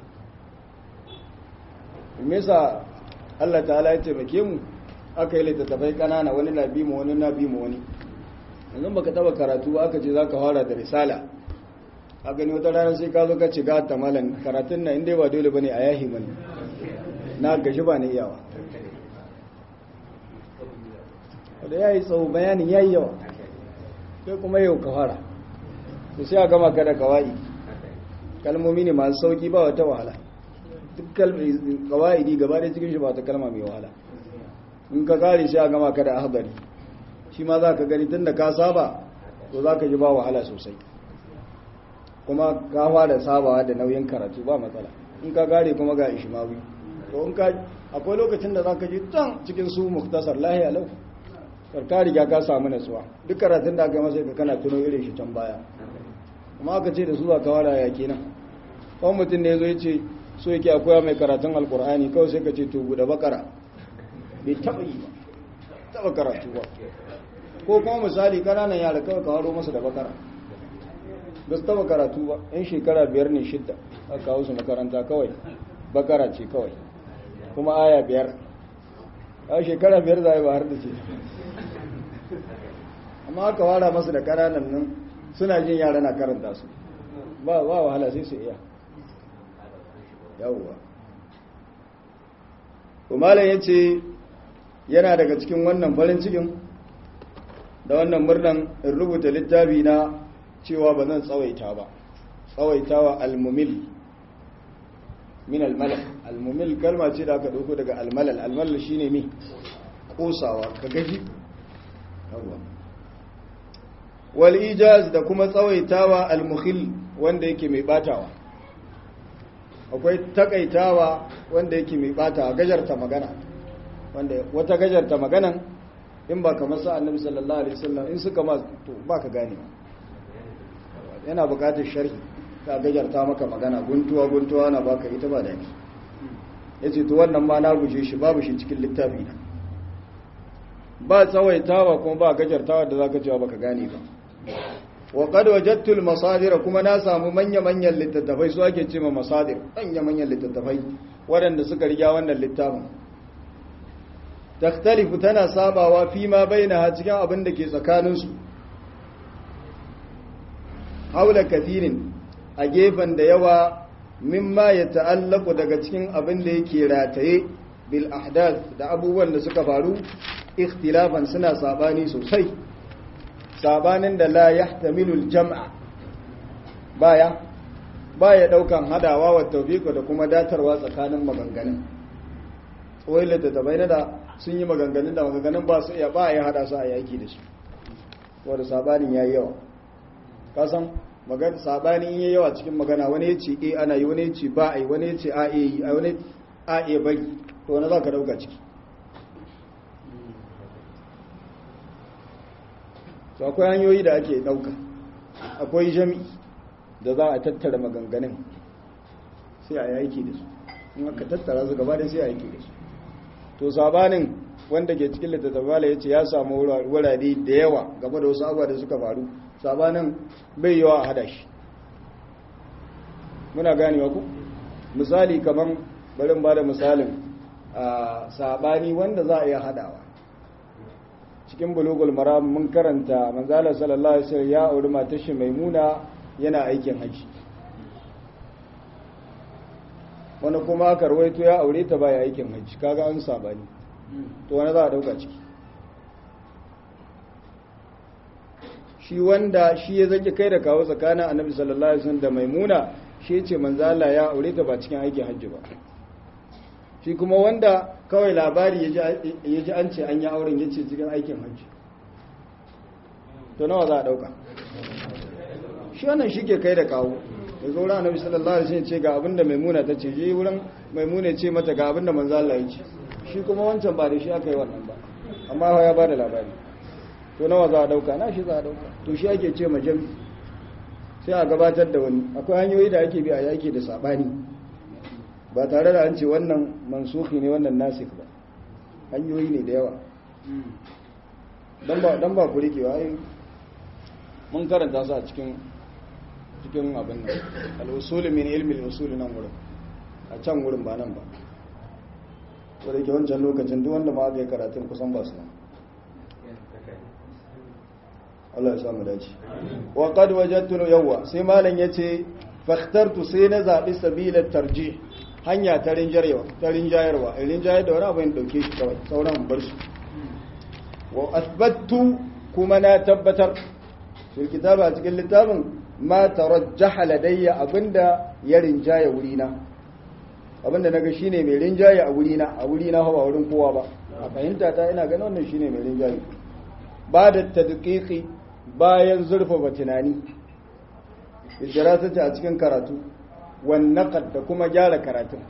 me yasa Allah ta'ala ya taimake mu aka yi littattafai kanana wani na bi mu wani na bi mu wani yanzu baka taba karatu ba aka ce za ka fara da risala a gani wata rana sai ka zo ka ci gata malam karatun na inda ba dole bane a yahi mani na gaji ba ne iyawa da ya yi tsawo bayanin ya yi yawa sai kuma yau ka fara to sai a gama ka da kawai kalmomi ne masu sauki ba wata wahala duk kawai di gaba da cikin shi ba ta kalma mai wahala in ka kare sai a gama ka da ahbari shi ma za ka gani tun da ka saba to za ka ji ba wahala sosai kuma ka fara sabawa da nauyin karatu ba matsala in ka kare kuma ga ishimawi to in ka akwai lokacin da za ka ji can cikin su muktasar lahiya lau ka riga ka samu natsuwa duk karatun da aka masa ka kana tuno irin shi can baya amma aka ce da su za ka wara ya kenan kawai mutum ne zo ya ce so yake akwai mai karatun alkur'ani kawai sai ka ce to buɗe bakara bai taɓa yi ba taɓa karatu ba ko kuma misali ƙananan yara kawai ka haro masa da bakara ba su taɓa karatu ba yan shekara biyar ne shidda aka kawo su makaranta kawai bakara ce kawai kuma aya biyar a shekara biyar za a yi ba har da ce amma aka wara masu da ƙananan nan suna jin yara na karanta su ba wahala sai su iya yawwa umaran ya ce yana daga cikin wannan farin cikin da wannan murnan in rubuta littafi na cewa ba zan tsawaita ba tsawaitawa almumil min almalal almumil kalma ce da aka dauko daga almalal almalal shine mi kosawa ka gaji wal ijaz da kuma tsawaitawa almukhil wanda yake mai batawa akwai takaitawa wanda yake mai batawa gajarta magana wanda wata gajarta maganan in ba kamar sa annabi sallallahu alaihi wasallam in suka ma to ba ka gane yana bukatar sharhi ka gajarta maka magana guntuwa guntuwa na baka ita ba dani yace to wannan ma na guje shi babu shi cikin littafi na ba tsawaitawa kuma ba gajartawa da zaka cewa baka gane ba wa qad wajadtu al masadir kuma na samu manya manyan littattafai su ake cewa masadir manya manyan littattafai waɗanda suka riga wannan littafin takhtalifu tana sabawa fi ma bainaha cikin abin da ke tsakaninsu haula kathirin a gefen da yawa mimma ya ta'allaku daga cikin abin da yake rataye bil ahdath da abubuwan da suka faru ikhtilafan suna sabani sosai sabanin da la yahtamilu al jam'a baya baya daukan hadawa wa tawfiqu da kuma datarwa tsakanin maganganun wai littattafai na da sun yi maganganun da maganganun ba su iya ba ya hada su a yaki da su wadda sabanin ya yi yawa kasan magana sabanin yi yawa cikin magana wani ya ce e ana yi wani ya ce ba a yi wani ya ce a e yi a wani a e bari to wani za ka dauka ciki to akwai hanyoyi da ake dauka akwai jami'i da za a tattara maganganun sai a yaki da su in aka tattara su gaba da sai a yaki da su to sabanin wanda ke cikin littattafala ya ce ya samu wurare da yawa game da wasu abuwa da suka faru sabanin bai yawa a hada shi muna ganewa ku misali kamar barin ba da misalin a sabani wanda za a iya hadawa cikin bulugul maram mun karanta manzala sallallahu alaihi wasallam ya auri matar shi maimuna yana aikin haji wani kuma aka rawaito ya aure ta baya aikin haji kaga an sabani to wani za a dauka ciki shi wanda shi ya zaki kai da kawo tsakanin annabi sallallahu alaihi wasallam da maimuna shi ya ce manzo Allah ya aure ta ba cikin aikin hajji ba shi kuma wanda kawai labari ya ji an ce an yi auren ya ce cikin aikin hajji to nawa za a dauka shi wannan shi ke kai da kawo da zo annabi sallallahu alaihi wasallam ce ga abinda maimuna ta ce je wurin maimuna ce mata ga abinda manzo Allah ya ce shi kuma wancan ba da shi aka yi wannan ba amma ya ba da labari to nawa za a dauka na shi za a dauka to shi ake ce majami sai a gabatar da wani akwai hanyoyi da ake bi a yaki da sabani ba tare da an ce wannan mansuhi ne wannan nasik ba hanyoyi ne da yawa don ba ku rikewa ai mun karanta su a cikin cikin abin nan al'usuli min ilmi al'usuli nan wurin a can wurin ba nan ba wadda ke wancan lokacin duk wanda ma aka yi karatun kusan ba su nan Allah ya samu dace wa qad wajadtu yawwa sai malam yace fakhtartu sai na zabi sabilat tarjih hanya ta rinjayarwa ta rinjayarwa rinjayar da wani abu in dauke shi kawai sauran bar su wa athbattu kuma na tabbatar fil kitaba a cikin littafin ma tarajjaha ladayya abinda ya rinjaya wurina abinda naga shine mai rinjaye a wurina a wurina ba wurin kowa ba a fahimta ta ina ganin wannan shine mai rinjaye ba da tadqiqi bayan zurfafa tunani idrasata a cikin karatu wan naqad da kuma gyara karatun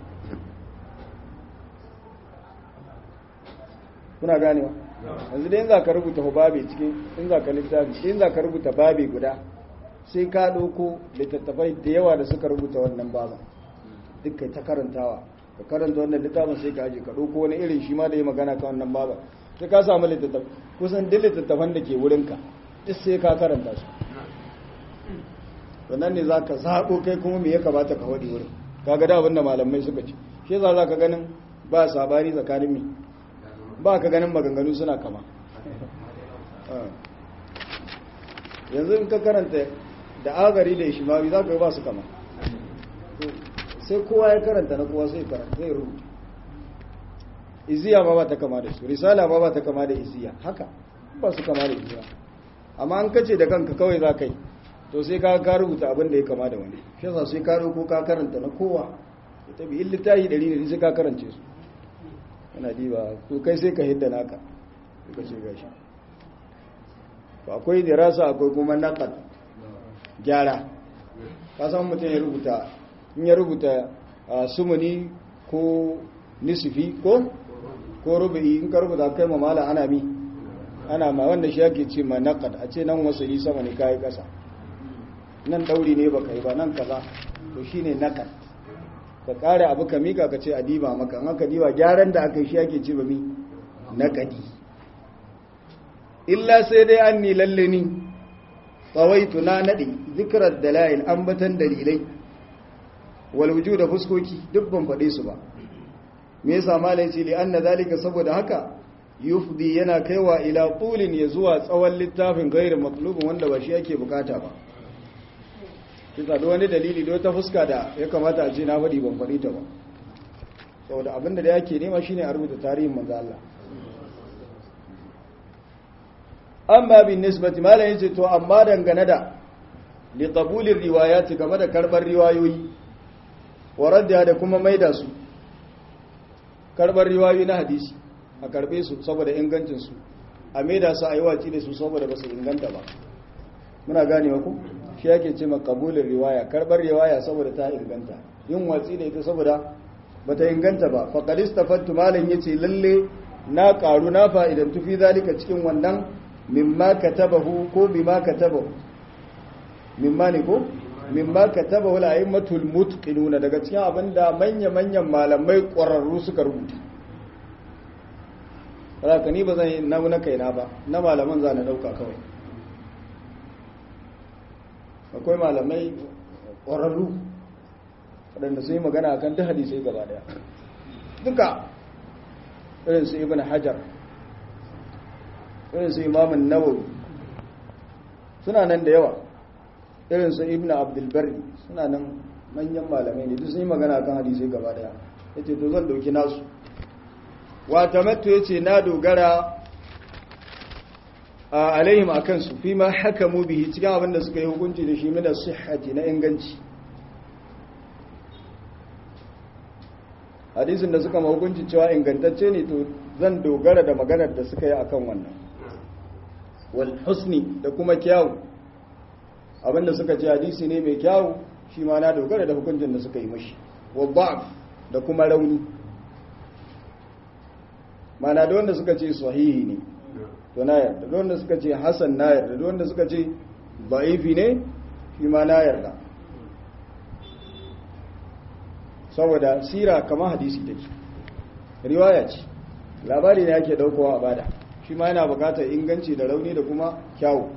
kuna ganewa yanzu dai in za ka rubuta babi cikin in za ka littafi in za ka rubuta babi guda sai ka ɗauko littattafai da yawa da suka rubuta wannan baban duk kai ta karantawa ka karanta wannan littafin sai ka aje ka ɗauko wani irin shi ma da ya magana ka wannan baban sai ka samu littattafai kusan duk littattafan da ke wurinka duk sai ka karanta su wannan ne za ka zaɓo kai kuma me ya kamata ka waɗi wurin ka ga da abin da malamai suka ce shi za ka ganin ba sabani tsakanin mi ba ka ganin maganganu suna kama yanzu in ka karanta da agari da ishimami za ka ba su kama sai kowa ya karanta na kowa sai karanta zai rubuta iziya ma ba ta kama da su risala ma ba ta kama da iziya haka ba su kama da iziya amma an kace da kanka kawai za ka yi to sai ka ka rubuta abin da ya kama da wani shi yasa sai ka ko ka karanta na kowa ya tabi in littafi ɗari ne sai ka karance su yana diba to kai sai ka hidda naka ka ce gashi to akwai dirasa akwai kuma naqad gyara ka san mutum ya rubuta in ya rubuta sumuni ko nisfi ko ko rubu'i in ka rubuta kai mamala ana mi ana ma wanda shi yake ce ma naqad a ce nan wasali sama ne kai kasa nan dauri ne baka yi ba nan kaza to shine naqad ka kare abu ka mika ka ce a diba maka an aka diba gyaran da aka yi shi ake ce ba mi naqadi illa sai dai an ni lalle ni tsawaitu na nade zikrar dalail ambatan dalilai wal wujuda fuskoki duk ban faɗe su ba me yasa malai ce li anna zalika saboda haka yufdi yana kaiwa ila qulin ya zuwa tsawon littafin gairu matlubin wanda ba shi yake bukata ba kisa da wani dalili da wata fuska da ya kamata a ce na faɗi ban faɗi ta ba saboda abinda da yake nema shine a rubuta tarihin manzo Allah amma bin nisbati malai yace to amma dangane da li qabulir riwayati game da karbar riwayoyi wa radda da kuma maida su karbar riwayoyi na hadisi a karbe su saboda ingancin su a maida su a yi waci da su saboda ba su inganta ba muna ganewa ku shi yake ce maqabulin riwaya karbar riwaya saboda ta inganta yin watsi da ita saboda bata inganta ba faqad istafattu malan yace lalle na karu na fa'idan tufi zalika cikin wannan mimma katabahu ko bima katabahu mimma ne ko mimma katabahu al-a'immatul mutqinuna daga cikin abinda manya-manyan malamai ƙwararru suka rubuta haka ni ba zan yi na kaina ba na malaman za na dauka kawai akwai malamai ƙwararru waɗanda sun yi magana akan ta hadisai gaba daya duka irin su ibn hajar irin su imamun nawawi suna nan da yawa irin su ibn abdulbari suna nan manyan malamai ne duk sun yi magana akan hadisai gaba daya ya ce to zan dauki nasu wata matto ya ce na dogara a alaihim a kansu fi ma haka mu bihi cikin abin da suka yi hukunci da shi mina sihhati na inganci hadisin da suka ma hukunci cewa ingantacce ne to zan dogara da maganar da suka yi akan wannan wal husni da kuma kyawu abinda suka ce hadisi ne mai kyawu shi ma na dogara da hukuncin da suka yi mashi wa ba'f da kuma rauni mana da wanda suka ce sahihi ne to na yarda da wanda suka ce hasan na yarda da wanda suka ce ba'ifi ne shi ma na yarda saboda sira kamar hadisi take riwaya ce labari ne ake daukowa a bada shi ma yana bukatar inganci da rauni da kuma kyawu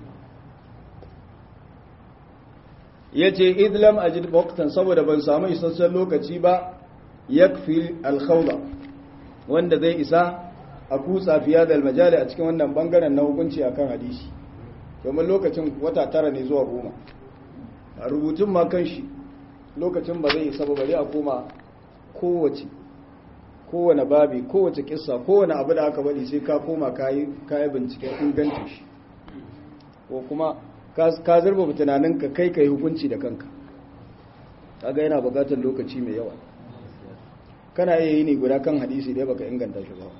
ya ce idlam ajid waktan saboda ban samu isasshen lokaci ba yakfi alkhawla wanda zai isa a kutsa fiya da almajali a cikin wannan bangaren na hukunci akan hadisi domin lokacin wata tara ne zuwa goma a rubutun ma kan shi lokacin ba zai isa ba bari a koma kowace kowane babi kowace kissa kowane abu da aka bari sai ka koma kayi binciken ingancin shi ko kuma ka zurba tunaninka kai ka yi hukunci da kanka kaga yana bukatar lokaci mai yawa kana iya yi ne guda kan hadisi dai baka inganta shi ba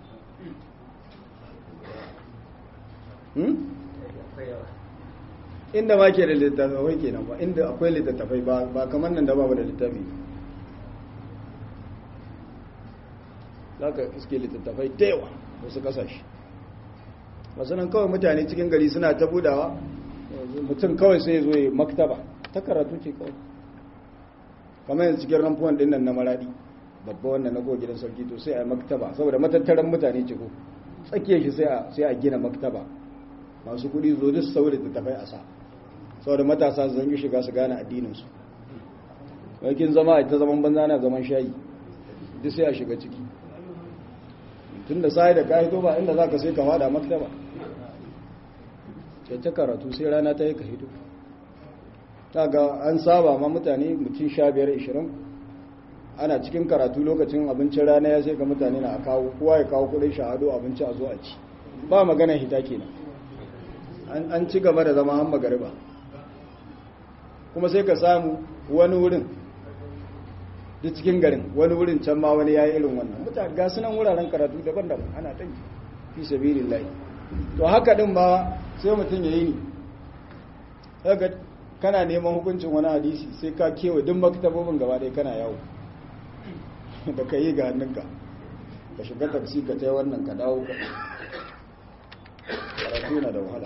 inda ma ke da littattafai kenan ba inda akwai littattafai ba kamar nan da ba da littafi za ka iske littattafai da yawa wasu kasashe masu nan kawai mutane cikin gari suna ta budawa mutum kawai sai zo ya maktaba ta karatu ce kawai kamar yanzu cikin ramfuwan din nan na maradi babba wannan na gidan sauki to sai a maktaba saboda matattaran mutane ce ko tsakiyar shi sai a gina maktaba masu kudi zo duk saboda littattafai a sa saboda matasa zan yi shiga su gane addininsu wakin zama a ta zaman banza na zaman shayi duk sai a shiga ciki tun da sai da kayi ba inda za ka sai ka fada maktaba ta karatu sai rana ta yi ka hito ta ga an saba ma mutane mutum sha biyar ishirin ana cikin karatu lokacin abincin rana ya sai ga mutane na kawo kowa ya kawo kudin shahado abinci a zo a ci ba magana hita kenan an ci gaba da zama an magariba kuma sai ka samu wani wurin duk cikin garin wani wurin can ma wani ya yi irin wannan mutane ga sunan wuraren karatu daban-daban ana ɗan fi sabirin layi to haka ɗin ba sai mutum ya yi ni daga kana neman hukuncin wani hadisi sai ka kewa duk maktabobin gaba ɗaya kana yawo da ka yi ga hannunka ka shiga taksi ka ta wannan ka dawo ka karatu na da wahala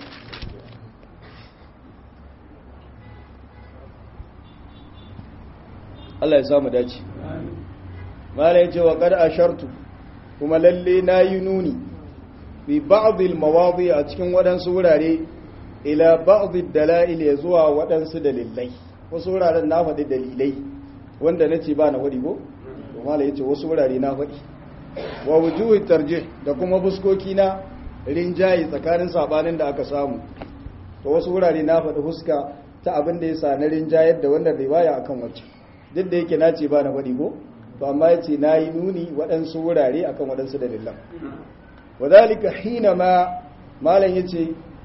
Allah ya samu dace mala yace wa qad ashartu kuma lalle nayi nuni bi ba'd al mawadi a cikin wadansu wurare ila ba'd al dalail ya zuwa wadansu dalilai wasu wuraren na faɗi dalilai wanda nace ba na faɗi ko to mala yace wasu wurare na faɗi wa wujuhi tarjih da kuma buskoki na rinjayi tsakanin sabanin da aka samu to wasu wurare na faɗi huska ta abin da yasa na rinjayar da wannan riwaya akan wacce duk da yake na ce ba na faɗi ko to amma ya ce na yi nuni waɗansu wurare akan waɗansu dalilan wadalika hina ma malam ya ce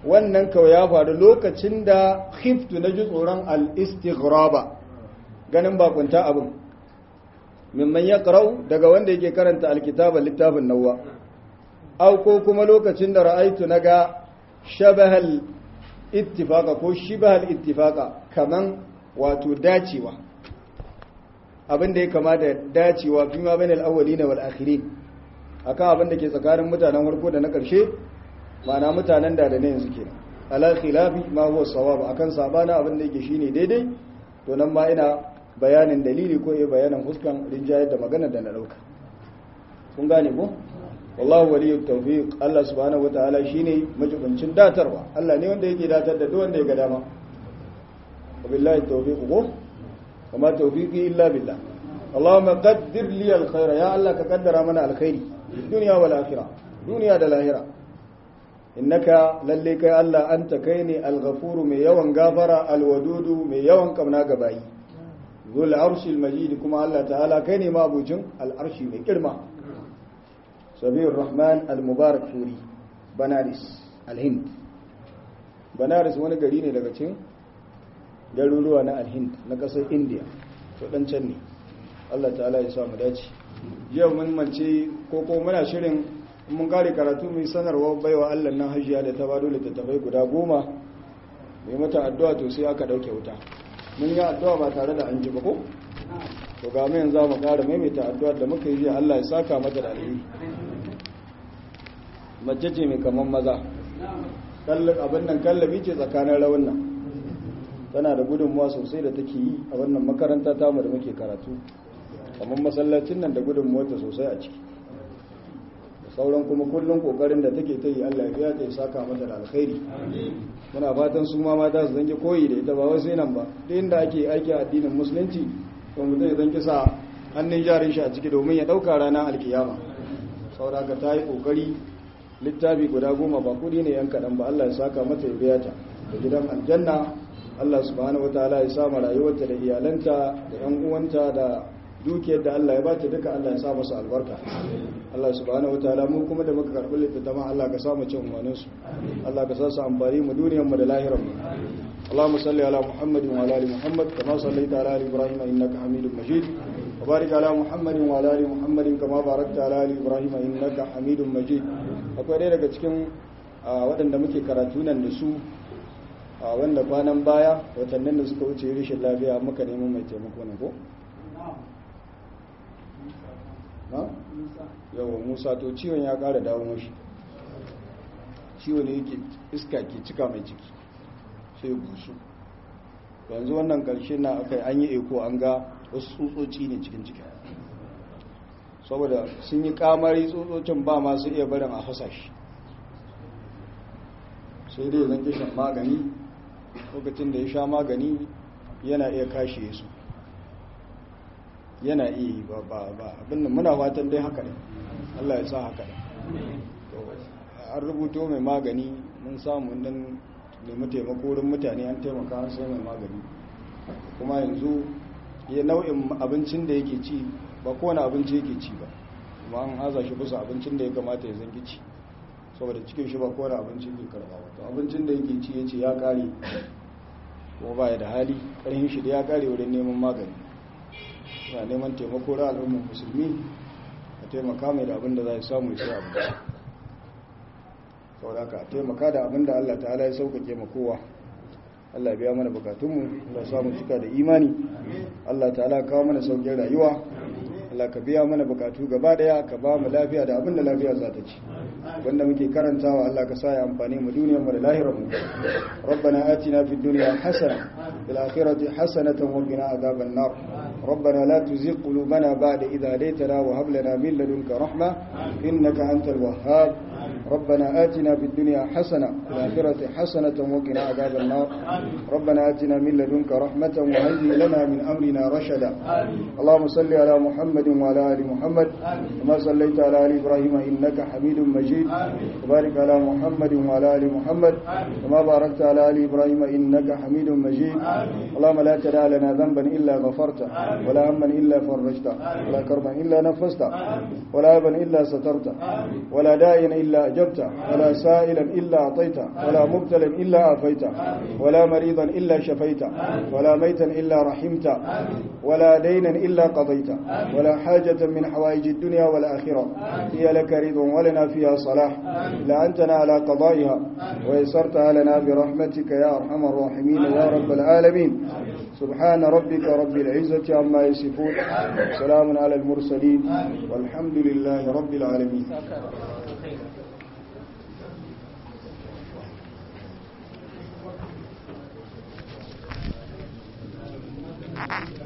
wannan kawai ya faru lokacin da khiftu na ji tsoron al-istighraba ganin bakunta abin mimman ya karau daga wanda yake karanta alkitaba littafin nawa au ko kuma lokacin da ra'aitu na ga shabahal ittifaka ko shibahal ittifaka kaman wato dacewa abin da ya kama da dacewa fi ma bainal awwalina wal akhirin akan abin da ke tsakanin mutanen farko da na ƙarshe ma'ana mutanen da da ne yanzu kenan ala khilafi ma huwa sawab akan sabana abin da yake shine daidai to nan ma ina bayanin dalili ko iya bayanin huskan rinjayar da magana da na dauka kun gane ko wallahu waliyyu tawfiq Allah subhanahu wataala shine majibincin datarwa Allah ne wanda yake datar da duk wanda ya ga dama wabillahi tawfiq ko kuma tawfiqi illa billah Allahumma qaddir li alkhaira ya Allah ka kaddara mana alkhairi dunya wal akhirah duniya da lahira innaka lalle kai Allah anta kai ne alghafuru mai yawan gafara alwadudu mai yawan kamna ga bayi zul arshil majid kuma Allah ta'ala kai ne mabucin al'arshi mai girma sabir rahman al-mubarak furi banaris al-hind banaris wani gari ne daga cikin garuruwa na al-hind na kasar india to dan can ne Allah ta'ala ya sa mu dace yau mun mance ko ko muna shirin mun kare karatu mai sanarwa baiwa Allah nan hajiya da ta bado littattafai guda goma mai mata addu'a to sai aka dauke wuta mun yi addu'a ba tare da an ji ba ko to ga mu yanzu mu kara maimaita addu'ar da muka yi jiya Allah ya saka mata da alheri mace ce mai kaman maza kallon abin nan kallabi ce tsakanin rawan nan tana da gudunmuwa sosai da take yi a wannan makaranta tamu da muke karatu kamar masallacin nan da gudunmuwarta sosai a ciki sauran kuma kullum kokarin da take ta yi Allah ya biya ta ya saka mata da alkhairi muna fatan su ma mata su zange koyi da ita ba wai sai nan ba duk inda ake aiki addinin musulunci to mutum ya zange sa hannun jarin shi a ciki domin ya dauka ranar alkiyama saboda ka ta yi kokari littafi guda goma ba kudi ne yan kaɗan ba Allah ya saka mata ya biya ta da gidan aljanna Allah subhanahu wataala ya sa rayuwarta da iyalanta da yan uwanta da dukiyar da Allah ya bata duka Allah ya sa masa albarka Allah subhanahu wataala mu kuma da muka karbi littattafan Allah ka sa mu cin umarnin su Allah ka sa su amfani mu duniyar mu da lahirar mu اللهم صل على محمد وعلى ال محمد كما صليت على ال ابراهيم انك حميد مجيد وبارك على محمد وعلى ال محمد كما باركت على ال ابراهيم انك حميد مجيد akwai ɗaya daga cikin waɗanda muke karatu nan da su wanda kwanan baya watannin da suka wuce rashin lafiya muka neman mai taimako ne ko yawa musa to ciwon ya kara dawo mashi ciwon ne yake iska ke cika mai ciki sai busu yanzu wannan karshe na aka an yi eko an ga wasu tsutsotsi ne cikin ciki saboda sun yi kamari tsutsocin ba masu iya barin a fasa shi sai dai zan kishin magani lokacin da ya sha magani yana iya kashe su yana iya yi ba ba ba abinda muna fatan dai haka ne Allah ya sa haka ne an rubuto mai magani mun samu nan nemi taimako wurin mutane an taimaka an sai mai magani kuma yanzu ya nau'in abincin da yake ci ba kowane abinci yake ci ba kuma an haza shi kusa abincin da ya kamata ya zangi ci saboda cikin shi ba kowane abinci ke karba wato abincin da yake ci ya ce ya kare kuma ba ya da hali ƙarfin shi da ya kare wurin neman magani yana neman taimako ra al'ummar musulmi a taimaka mai da abin da za a samu ya abinci saboda ka taimaka da abin da Allah ta'ala ya sauƙaƙe ma kowa Allah biya mana bukatunmu Allah samu cika da imani Allah ta'ala kawo mana sauƙin rayuwa Allah ka biya mana bukatu gaba daya ka ba mu lafiya da abin da lafiya za ta ci wanda muke karantawa Allah ka sa ya amfani mu duniyar mu da lahirar mu rabbana atina fid dunya hasana fil akhirati hasanatan wa qina adhaban nar ربنا لا تزغ قلوبنا بعد إذ هديتنا وهب لنا من لدنك رحمة إنك أنت الوهاب ربنا آتنا في الدنيا حسنة وفي الآخرة حسنة وقنا عذاب النار ربنا آتنا من لدنك رحمة وهيئ لنا من أمرنا رشدا اللهم صل على محمد وعلى آل محمد كما صليت على آل إبراهيم إنك حميد مجيد وبارك على محمد وعلى آل محمد كما باركت على آل إبراهيم إنك حميد مجيد اللهم لا تدع لنا ذنبا إلا غفرته ولا هما إلا فرجته ولا كربا إلا نفسته ولا أبا إلا سترته ولا داعيا إلا أجبته أجبت ولا سائلا إلا أعطيت ولا مبتلا إلا عافيت ولا مريضا إلا شفيت ولا ميتا إلا رحمت ولا دينا إلا قضيت ولا حاجة من حوائج الدنيا والآخرة هي لك رضا ولنا فيها صلاح إلا أنتنا على قضائها ويسرتها لنا برحمتك يا أرحم الراحمين يا رب العالمين سبحان ربك رب العزة عما يصفون سلام على المرسلين والحمد لله رب العالمين Thank you.